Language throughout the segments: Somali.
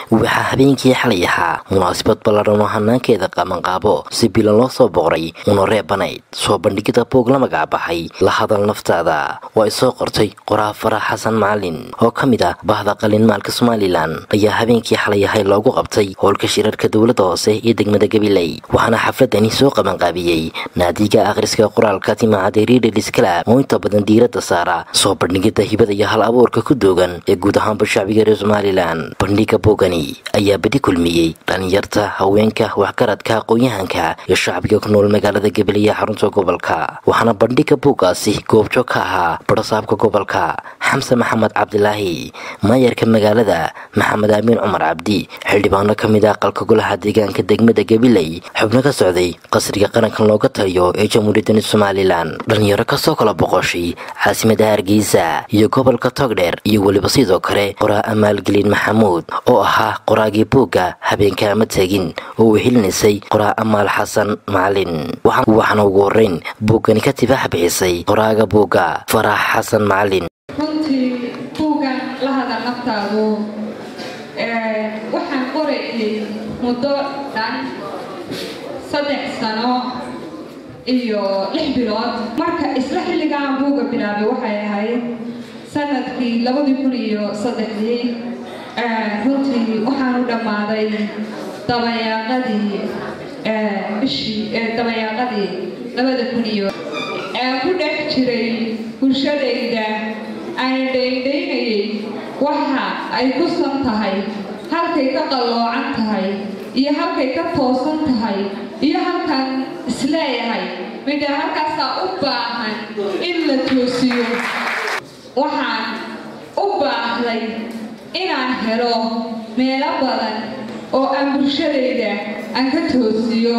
waxaa habeenkii xalay ahaa munaasabad ballaadhan oo hanaankeeda qabanqaabo si bilan loo soo boqray una reebanayd soo bandhigida buog la magacbaxay la hadal naftaada oo ay soo qortay qoraa farax xasan macalin oo ka mid ah bahda qalinmaalka somalilan ayaa habeenkii xalay ahay loogu qabtay howlka shirarka dowladda hoose iyo degmada gabiley waxaana xafladani soo qabanqaabiyey naadiga akhriska qoraalka timacada riidheliskala oo inta badan diiradda saara soo bandhigida hibada iyo hal abuurka ku doogan ee guud ahaanba shacbiga reer somalilan bandhiga boogani ayaa badi kulmiyey dhalinyarta haweenka waxgaradka aqoon-yahanka iyo shacbiga ku nool magaalada gabiley ee xarunta gobolka waxaana bandhiga buuggaasi goobjoog ka ahaa barasaabka gobolka xamse maxamed cabdilaahi maayarka magaalada maxamed aamiin cumar cabdi xildhibaano ka mid ah aqalka golaha deegaanka degmada gabiley xubno ka socday qasriga qarankan looga taliyo ee jamhuuriyadani somalilan dhalinyaro kasoo kala boqoshay caasimada hargeysa iyo gobolka togdheer iyo weliba sidoo kale qoraa amaalgelin maxamuud oo ahaa qoraagii buugga habeenka ama tegin oo uu helinaysay qoraa amaal xasan macalin waxaana ugu horeyn buuggani ka tibaax bixisay qoraaga buugga farax xasan macalin runtii buuggan la hadal naftaadu waxaan qorayay muddo dhan saddex sano iyo lix bilood marka isla xilligaan buugga bilaabay waxay ahayd sanadkii labadii kun iyo saddexdii runtii waxaanu dhammaaday dabayaaqadii bishii dabayaaqadii labada kun iyo ku dhex jiray bulshadayda aan dhaydhaynayay waxa ay ku san tahay halkay ka qalloocan tahay iyo halkay ka toosan tahay iyo halkan isleeyahay midha halkaasaa u baahan in la toosiyo waxaan u baahday inaan helo meelo badan oo aan bulshadayda aan ka toosiyo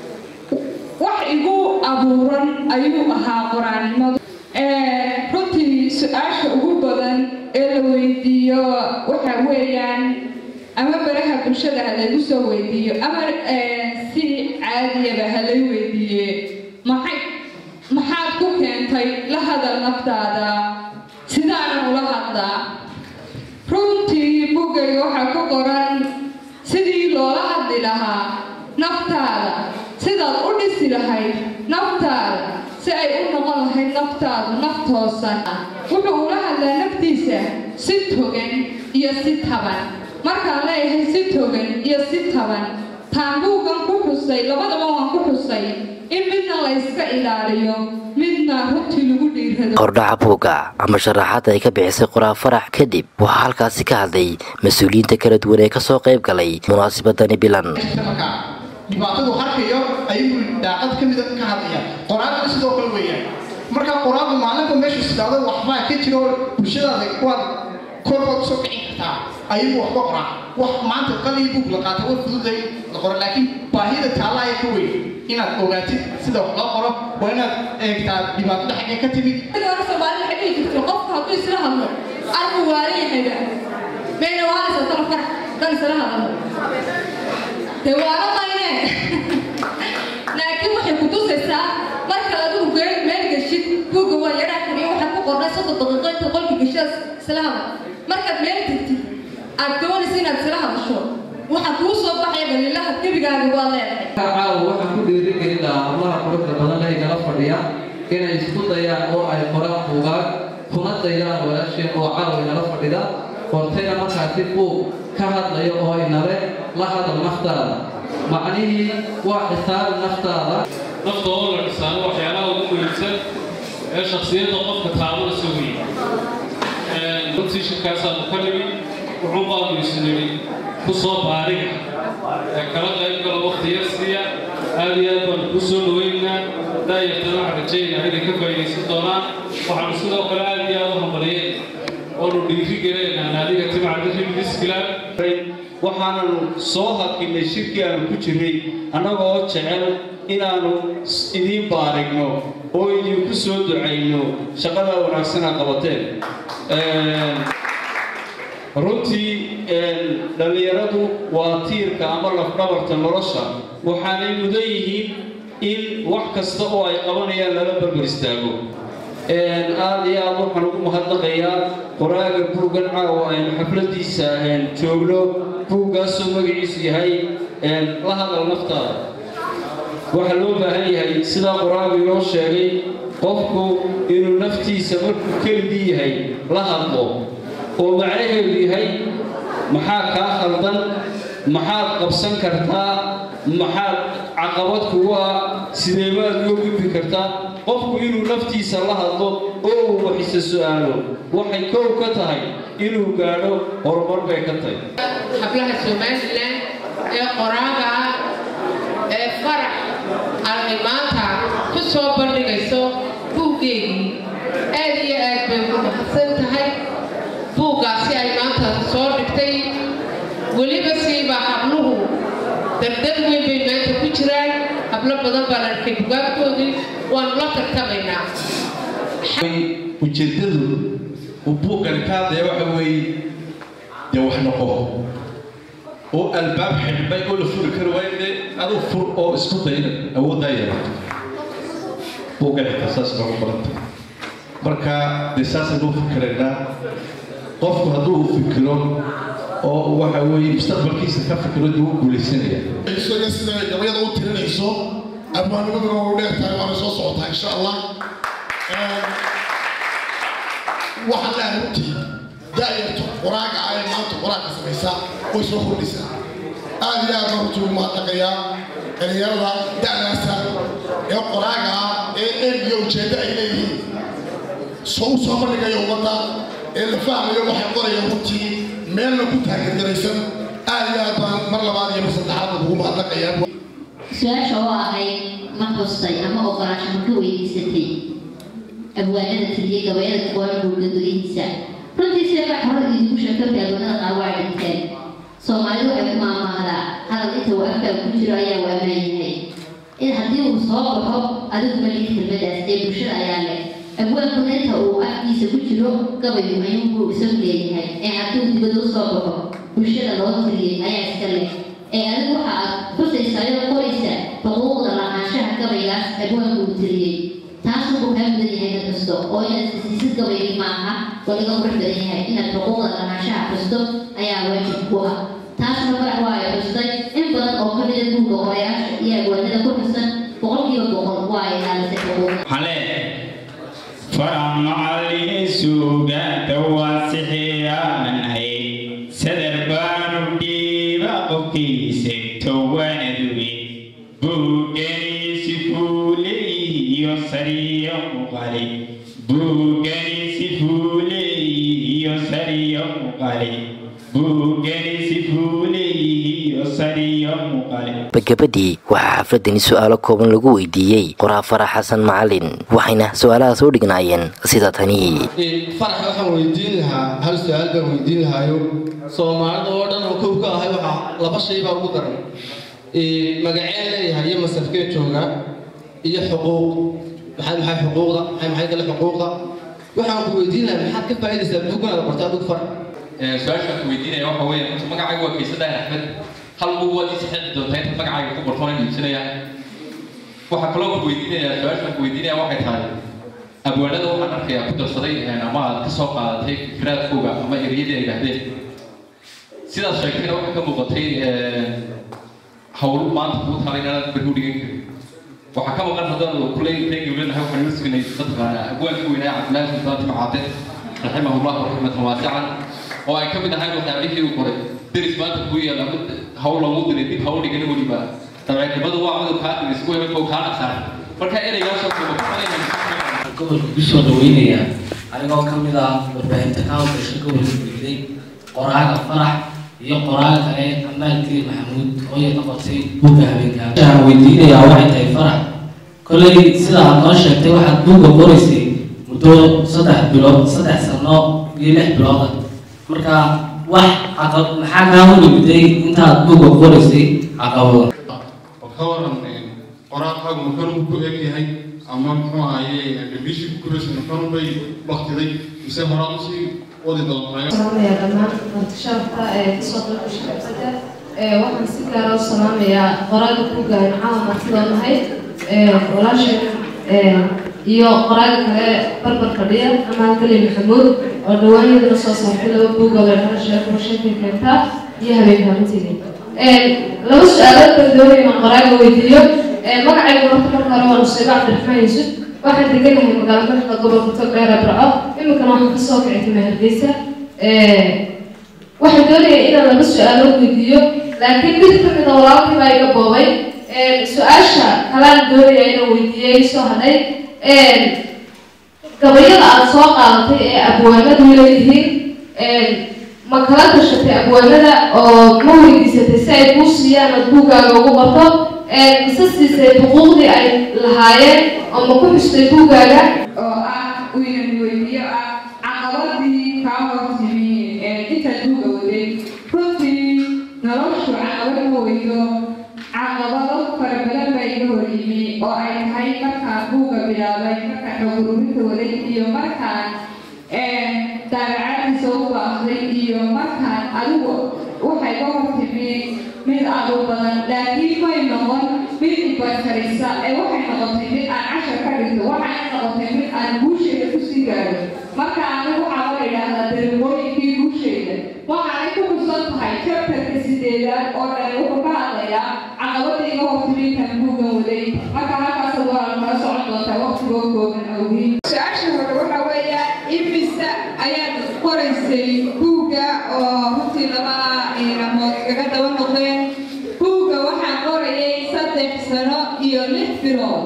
wax igu abuuran ayuu ahaa qoraannimadu runtii su-aasha ugu badan ee la weydiiyo waxa weeyaan ama baraha bulshada ha laygu soo weydiiyo ama si caadiyaba ha lay weydiiye maxay maxaad ku keentay la hadal naftaada sidaanan ula hadlaa runtii buggayga waxaa ku qoran sidii loola hadli lahaa naftaada sidaad u dhisi lahayd naftaada si ay u noqon lahayd naftaadu naf toosan wuxuu ula hadlaa naftiisa si togan iyo si taban markaan leeyahay si togan iyo si taban taanbuugan ku xusay labadaba waan ku xusay in midna layska ilaaliyo midna runtii lagu dhiirado qordhaca buugga ama sharaxaad ay ka bixisay qoraa farax kadib waxaa halkaasi ka hadlay mas-uuliyiinta kala duwan ee kasoo qayb galay munaasabadani bilan dhibaatadu harkayo ayuu daaqad ka mida ka hadlaya qoraaduna sidoo kale weeyaan marka qoraadu maalinba meeshu sidaado waxbaa ka jiro bulshadaada waad korbaad usoo kicin kartaa ayuu waxba qoraa wax maanta qalii buug la qaata war fududay la qoro laakiin baahida taallaya ka weyn inaad ogaatid sida wax loo qoro waa inaad eegtaa dhibaatada xaggee ka timid soomaalida waxay dhihi jirto qofka hadduu isla hadlo arku waalan yahayba mayna waalaysa tala farax dan isla hadlo dee waala mayne laakiin waxay ku tusaysaa marka adigu geel meel geshid buugga waa yadhaa kaliya waxaa ku qornay soddon daqiiqo inta qolka geshaas isla hadlo markaad meel tagtid aad doonaysa inaad isla hadasho waxaa kuu soo baxaya dhaliilaha gebigaaga waa leedahay caawa waxaan ku dhiirigelin lahaa hablaha quruxda badan leh igala fadhiya inay isku dayaan oo ay qoraan buugaag kuna daydaan walaasheen oo caawa inala fadhida qortayna markaasi buug ka hadlayo oo inale la hadal naftaada macnihii waa xisaabi naftaada nafta oo la dhisaano waxyaalaha ugu muhiimsan ee shaksiyadda qofka taabana soo weeye runtii shirkaasaanu ka nimi wuxuun baanu isu nidhi ku soo baariga ee kala qayb galo waqti yar siiya aad iyo aad baanu ku soo dhaweynaa daayartana waxaan rajaynaa inay ka faa'iidaysan doonaan waxaanu sidoo kale aad iyo aad u hambaliyeen oonu dhiiri geleynaa naadiga timacda hibdiskilaab waxaananu soo hadginay shirkii aanu ku jirray annagoo jecel inaannu idiin baarigno oo idinku soo ducayno shaqadaa wanaagsanaa qabateen runtii dhallinyaradu waa tiirka ama lafdhabarta nolosha waxaanay mudan yihiin in wax kasta oo ay qabanayaan lala barbar istaago aad iyo aad waxaan ugu mahadnaqayaa qoraaga buuggan caawa aynu xafladiisa joogno buuggaasoo magaciisu yahay la hadal naftaada waxaa loo baahan yahay sidaa qur-aanku inoo sheegay qofku inuu naftiisa markuu keligii yahay la hadlo oo macnaheedu yahay maxaa kaa khaldan maxaad qabsan kartaa maxaad caqabad kugu ah sideebaad uga gudbi kartaa qofku inuu naftiisa la hadlo oo uu waxisa su-aalo waxay kow ka tahay inuu gaadho horumar bay ka tahay hablaha somalilan ee qoraaga ah ee farax ay maanta ku soo bandhigayso buuggeedii aad iyo aad bay ugu mahadsan tahay buuggaasi ay maanta soo dhigtay weliba siiba habluhu dardar weyn bay maanta ku jiraan hablo badan baan arkay bugaagtoodii waanu la tartamaynaa ujeedadu uu buuggan ka hadlaya waxa weeye dee wax noqo oo albaab xidhmay oo la furi kari waayo dee aduu fur oo isku dayna awooddaa yeelato buuggan xitaa saas noogu baranta marka dee saasaynu u fikiraynaa qofku hadduu u fikiro oo waxa weeye mustaqbalkiisa ka fikiro dib u guulaysanaya isaga sida gabayada u tirinayso abwaanimaduna waa u dheer tahay waana soo socotaa insha allah waxaan leeyahay runtii daayarto qoraaga ah ee maanta qoraaga samaysaa way soo kordhisaa aad iyo aad baan runtii ugu mahadnaqayaa dhalinyarada da'daasa ee qoraaga ah ee eeg iyo ujeeddo ay leeyihiin soo u soo bandhigaya ummadda ee la fahmayo waxay qorayaan runtii meelna ku taageergaraysan aad iyo aad baan mar labaad iyo mar saddexaad ugu mahadnaqayaa su-aasha oo ahayd ma xustay ama ogolaansho ma ka weydiisatay abwaanada tiriye gabayada kuwaan buulka gudihiisa runtii sida ka hore idiinku sheegtay abwaanada qaar waa dhinteen soomaalidu waxay ku maamaahdaa hadal inta uu afkaa ku jiro ayaa u ammaan yahay in haddii uu soo baxo adigu malid kelmadaas ee bulshada ayaa leh abwaankuna inta uu afkiisa ku jiro gabayu ayuunbuu isagu leeyahay ee hadduu dibada u soo baxo bulshada loo tiriyey ayaa iska leh ee adigu waxa aad xusaysaayo qoraysa xuquuqda lahaanshaha gabaygaas abwaanku uu tiriyey taas wuxuu kaa mudan yahay dad kasto oo inaad isiisid gabaygii maaha waa laga qurux badan yahay inaad xuquuqda lahaanshaha xusto ayaa waajib ku ah taasna farax waa ay xustay in badan oo ka mida buugga qorayaasha iyo abwaanada ku xusan boqolkiiba boqol waa ay ilaalisay xuquuqda فرع معلي سوغا تواسحي آمنهي سدر بانو ديبا قبكي سكتوانا دوي بوغني سفولي يسري مقالي بوغني سفولي يسري مقالي بوغني سفولي يسري مقالي bagabadii waxaa xafladani su-aalo kooban lagu weydiiyey qoraa farax xasan macalin waxayna su-aalahaas u dhignaayeen sida tani farax waxaan weydiin lahaa hal su-aal baan weydiin lahaayo soomaalida oo dhan oo kow ka ahay waxaa laba shay baa ugu daran magaceen leeyahay iyo masafkee jooga iyo xuquuq maxay maxay xuquuqda maxay maxay kale xuquuqda waxaan ku weydiin lahaa maxaad ka faa'iidaysaa buuganaad qortaa adigu farax su-aashaan ku weydiinaya waxa weeye inta magacayga waa kiisa daahir axmed hal bug waad ii saxiixi doontaa inta magacayga ku qortoona iibsanaya waxaa kaloo ku weydiinaya su-aashaan ku weydiinaya waxay tahay abwaanada waxaan arkayaa ku darsaday ama aad ka soo qaadatay fikraadkooga ama ereyadii ay yidhaahdeen sidaas sheegtayna waxay ka muuqatay hawlo maanta kuu talay inaad bari u dhigan karin waxaa ka maqan haddaan kuley reegawlenahay waxaan ila sugnay mataqaanaa abwaankii weynaa cabdilaahi sultaan timcaate raximahullah raxmatan waasican oo ay ka mid ahayn waxyaabihii uu qoray deris maanta kuu yaala hawl lagu diray dib hawl dhigana weliba dabeecnimadu waa cudur kaa diris ku hemay oo kaa dhaqsaan marka ereygaasoo gobolka kusoo dhaweynaya anigoo ka mid ah warbaahinta ka hawlgasha gobolka gudday qoraaga farax iyo qoraaga kale amaalkii maxamuud oo iyada qortay buugga habeenka waxaan weydiinayaa waxay tahay farax kolley sida aad noo sheegtay waxaad buugga qoraysay muddo saddex bilood saddex sano iyo lix bilooda marka wax caqab maxaa kaa horimiday intaad buugga qoraysay caqabada ka waran qoraalkaagu makanuu ku eg yahay ama muxuu ahaye dhibishii kukuraysa makanuu bay baktiday mise horaad usii wadi doontaa salaamaya dhammaan martishaafka ee kasoo dalka shaqabsada waxaan si gaara u salaamayaa qoraaga buugga aan caawa martida nahay walaashay iyo qoraaga kale barbar fadhiya amaan kali maxamuud oo dhawaan iyadana soo saartay laba buug oo leexada sheeko sheekay keentaa iyo habeenka runtiga laba su-aalood baan doonaya inaan qoraaga weydiiyo magacaygu horta marka hore waa nusayba cabdiraxmaan yuusuf waxaan deganahay magaalo madaxda gobolka togdheera barco iminkana waxaan kasoo kicay tuma hargeysa waxaan doonaya inaan laba su-aalood weydiiyo laakiin mid ka mid a walaalkii baa iga boobay su-aasha kalaan doonaya inaan weydiiyey soo hadhay gabayada aad soo qaadatay ee abwaanadu leeyihiin ma kala tashatay abwaanada oo ma weydiisatay si ay kuu siiyaan ood buuggaaga ugu barto mise siisay xuquuqdii ay lahaayeen oo ma ku xustay buuggaaga oo ah uu inan weydiiyo ah caqabadii kaa hortimi intaad buugga waday runtii noloshu caqabad ma weydo caqabado fara badan baa iga hor yimi oo ay tahay markaan buugga bilaabay markaan xogururinta waday iyo markaan daabacadiisa u baaqday iyo markaan adigu waxay ka hortimi mid aadu badan laakiin may noqon mid ibarkarisa ee waxay noqotay mid aan cashar ka dhigto waxay noqotay mid aan guusheeda kusii gaaro marka anigu waxaa la idhaahdaa darmooyinkii guusheeda waxaanay ku xusan tahay jabtarka sideedaad oo dhan wuxuu ka hadlayaa caqabada iga hortimintan buugan waday marka halkaas waa kala socon doontaa waqtigoo kooban awgiin su-aasha hore waxa weeya imisa ayaad qoraysay buugga oo runtii laba inamood igaga daba noqdeen buugga waxaan qorayay saddex sano iyo lix bilood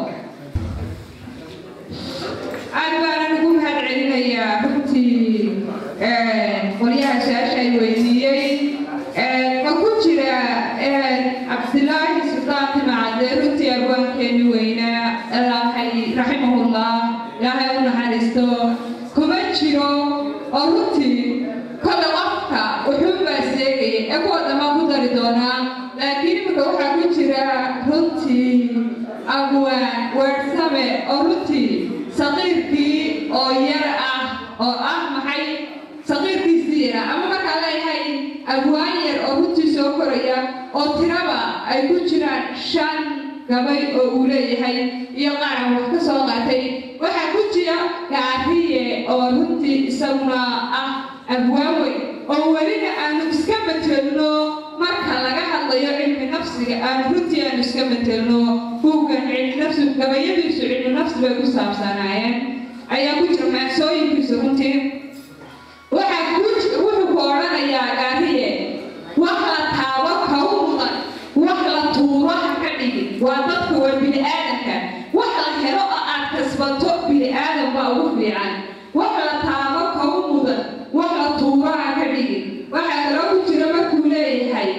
aad baanan ugu mahad celinayaa runtii qolyaha su-aasha ay weydiiyey ma ku jira cabdilaahi sultaan timacade runtii abwaankeeni weynaa ilaahay raximahullah ilaahay u naxariisto kuma jiro oo runtii kolle qofka wuxuu baa seegaya ee kuwa dhammaan ku dari doonaa laakiin imika waxaa ku jira runtii abwaan weersame oo runtii saqiirkii oo yar ah oo ah maxay saqiirkiisii yara ama markaa leeyahay abwaan yar oo runtii soo koraya oo tiraba ay ku jiraan shan gabay oo uu leeyahay iyo qaaran wax ka soo qaatay waxaa ku jira gaariye oo runtii isaguna ah abwaan weyn oo welina aanu iska betelno marka laga hadlayo cilmi nafsiga aan runtii aanu iska betelno buuggan cilmi nafsi gabayadiisu cilmi nafsi bay ku saabsanaayeen ayaa ku jira maansooyinkiisu runtii waxaa ku jira wuxuu ku odhanayaa gaariye wax la taabo kaw mudan wax la tuuro ha ka dhigin waa dadka waa bini aadanka wax la helo oo aad kasbato bini aadan baa ugu fiican wax la taabo kaw mudan wax la tuuro ha ka dhigin waxaa kaloo ku jira markuu leeyahay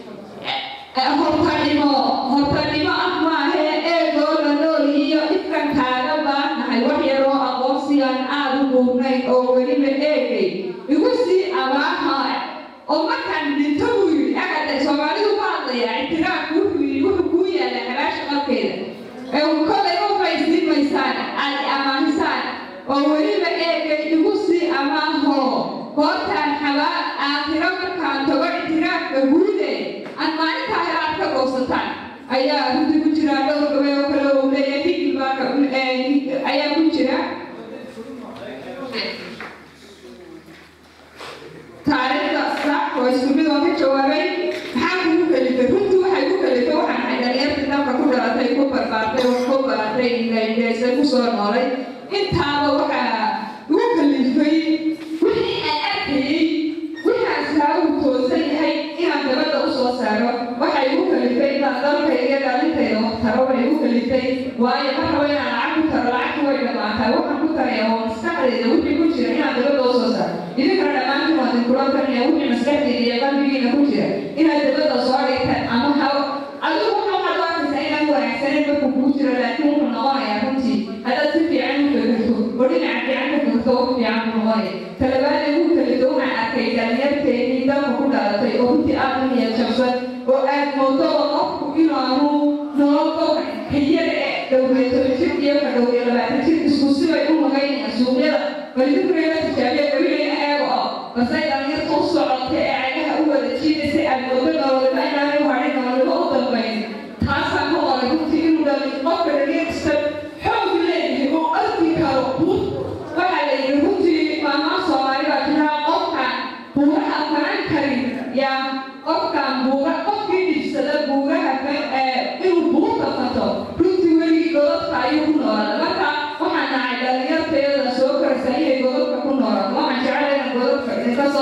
hortanimo hortanimo ah maahe eegoo la nool iyo ifkan kaaga baanahay wax yaroo aqoonsigaan aad u buubnayn oo weliba eegay igu sii abaaha oo markaan dhinto buu yidhi agada soomaalidu ku hadlayaa ictiraafku wuxuu yidhi wuxuu kuu yaalla xabaasha qalkeeda ee kolay u faysiin maysaan aad amaahisaan oo weliba eegay igu sii amaaho goortaan xabaa aakhiro markaan tago ictiraafka guude aan maalintaa hela aad ka goosataan ayaa runtii ku jira dhowr gabay oo kale uu leeyahay higil baa ayaa ku jira taariikhda sax oo isku mid oo ka jawaabay maxaa kugu kalifay runtii waxay ku kalifay waxaan ahay dhalinyartii dalka ku dhalatay ku barbaartay wax ku baratay ingaydeysay ku soo noolay intaaba waxaa igu kalifay wixii aan arkayey wixaan saagu toosan yahay inaan dabadda u soo saaro waxay igu kalifay inaan dalkayga dhalintayda wax taro way igu kalifay waayo mar rabo inaan lacag ku taro lacagtu way dhamaataa waxaan ku taraya oo maskaxdayda wixii ku jira inaan dabadda u soo saaro idinkana dhammaantiin waa dinkulankanaya wixii maskaxdayda iyo qalbigiina ku jira inaad dabadda soo dhigtaan ama ha adigu waxaa waxaad u arkaysaa inaan wanaagsaneyn markuu kugu jiro laakiin wuxuu noqonayaa runtii haddaad si fiican u fekerto oo dhinaca fiican ka fekerto wax fiican buu noqonaya talabaada igu kalifta waxaan arkay dhalinyarteennii dalka ku dhalatay oo runtii aad u niyad jabsan oo aad moodo qofku inaanu nololka hayada ee dhowreeto jir iyo ka dhow iyo labaatan jir isku sibay u magaynayaan suuqyada balidinkureela tijaabiya gabilayna eego oo basay dhalinyarta u socotay ee cagaha u wada jiidaysay aad moodo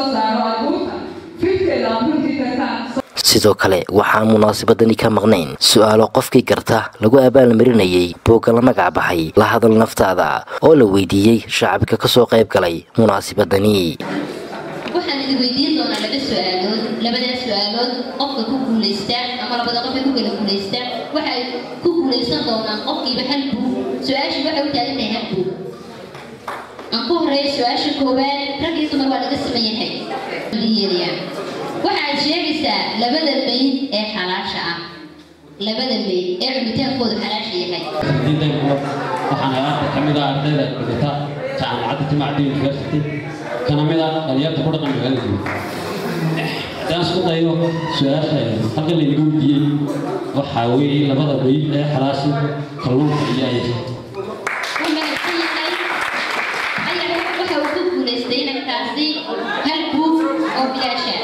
soo saaro aad buugta firkeeda aad runtii tagtaan sidoo kale waxaan munaasabadani ka maqnayn su-aalo qofkii garta lagu abaalmarinayay boogga la magac baxay la hadal naftaada oo la weydiiyey shacabka kasoo qayb galay munaasabadani waxaan idin weydiin doonaa laba su-aalood labadaas su-aalood qofka ku guulaysta ama labada qof ee ku kala guulaysta waxay ku guulaysan doonaan qofkiiba hal buug su-aashii waxay u taagan tahay hal buug aan ku horeeya su-aasha koowaad rag iyo dumar waa laga saman yahay yeelaya waxaad sheegaysaa labada mayd ee xalaasha ah labada mayd ee cunitaankoodu xalaasha yahay waxaan aanta ka mid ah ardayda dhigata jaamacadda jimacadda university kana mid ah dhalinyarta ku dhaqan magaalada guud haddaan isku dayo su-aasha halkan laynaga weydiiyey waxaa weeye labada mayd ee xalaasha kalluunka iyo ayasa waxa uu ku guulaystay inankaasi hal buug oo bilaasha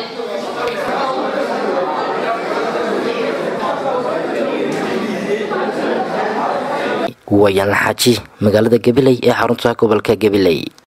wayaan xaaji magaalada gabiley ee xarunta gobolka gabiley